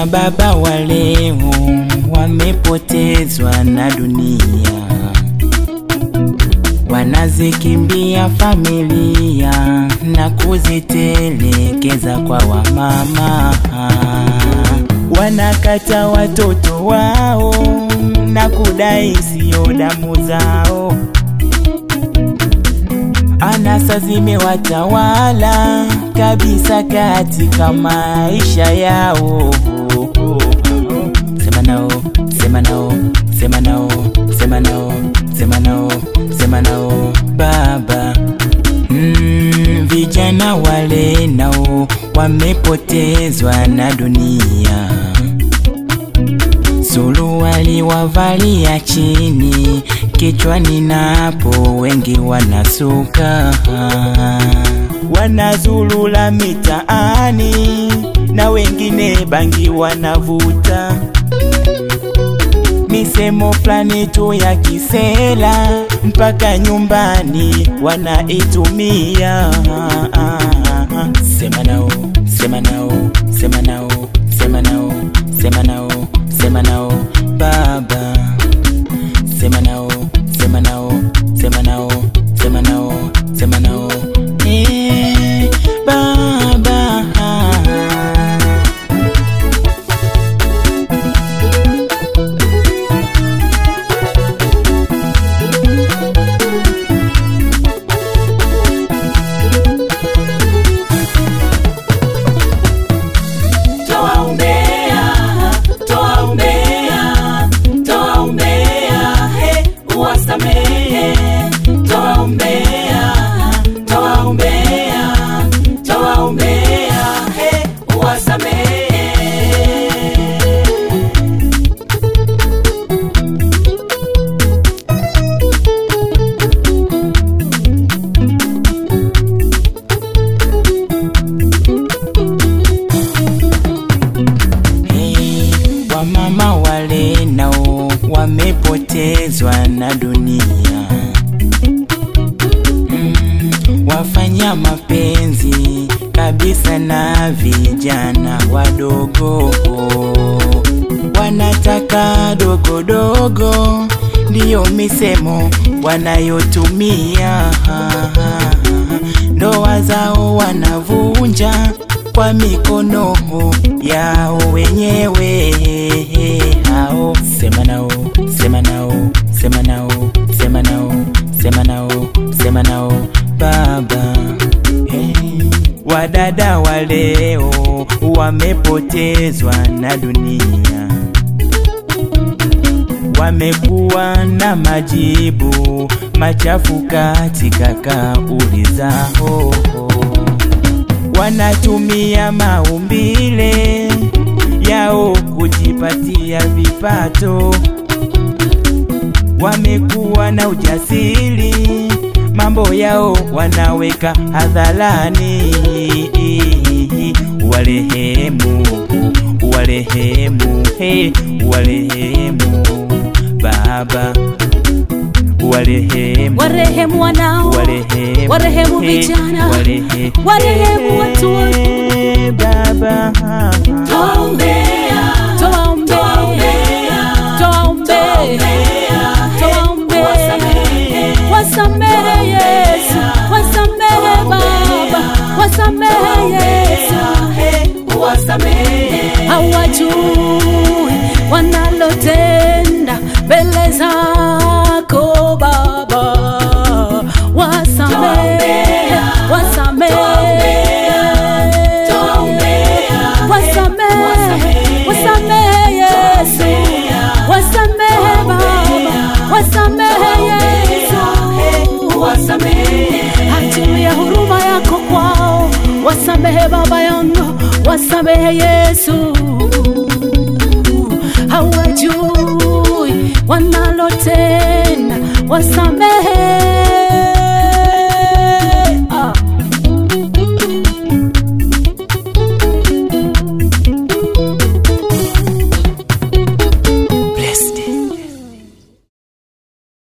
Akina baba wa leo wamepotezwa na dunia, wanazikimbia familia na kuzitelekeza kwa wamama, wanakata watoto wao na kudai sio damu zao. Anasa zimewatawala kabisa katika maisha yao. Sema nao, sema nao, sema nao, sema nao, sema nao, sema nao baba. Mm, vijana wale nao wamepotezwa na dunia, suruali wavalia chini, kichwani napo wengi wanasuka, wanazulula mitaani na wengine bangi wanavuta, misemo fulani tu ya kisela mpaka nyumbani wanaitumia. Sema nao, sema nao, sema nao, sema nao, sema nao, sema nao baba, sema nao, sema nao, sema nao, sema nao, sema nao eh, baba. Toa umbea, toa umbea, toa umbea, he, uwasamehe. Toa umbea, toa umbea, toa umbea, he, uwasamehe. Hey, wamama wale nao wamepotezwa na dunia mm, wafanya mapenzi kabisa na vijana wadogo, wanataka dogodogo, ndiyo misemo wanayotumia ndoa zao wanavunja kwa mikono yao wenyewe hao. Sema nao, sema nao, sema nao, sema nao, sema nao, sema nao baba. Hey, wadada wa leo wamepotezwa na dunia wamekuwa na majibu machafu katika kauli zao, wanatumia maumbile yao kujipatia vipato, wamekuwa na ujasiri, mambo yao wanaweka hadharani. Warehemu, warehemu, hey, warehemu baba, warehemu, Warehemu wanao, warehemu, warehemu hey, vijana, warehe- warehemu watu wote. hey, baba Toa umbea, toa umbea, toa umbea, toa umbea. Wasamehe Yesu, wasamehe Baba, wasamehe Yesu. Hawajui wanalotenda mbele zako Baba, wasamehe, wasamehe, wasamehe, wasamehe Yesu, wasamehe Baba, wasamehe Yesu, achilia huruma yako kwao, wasamehe Baba yangu, wasamehe Yesu, hawajui wanalotenda, wasamehe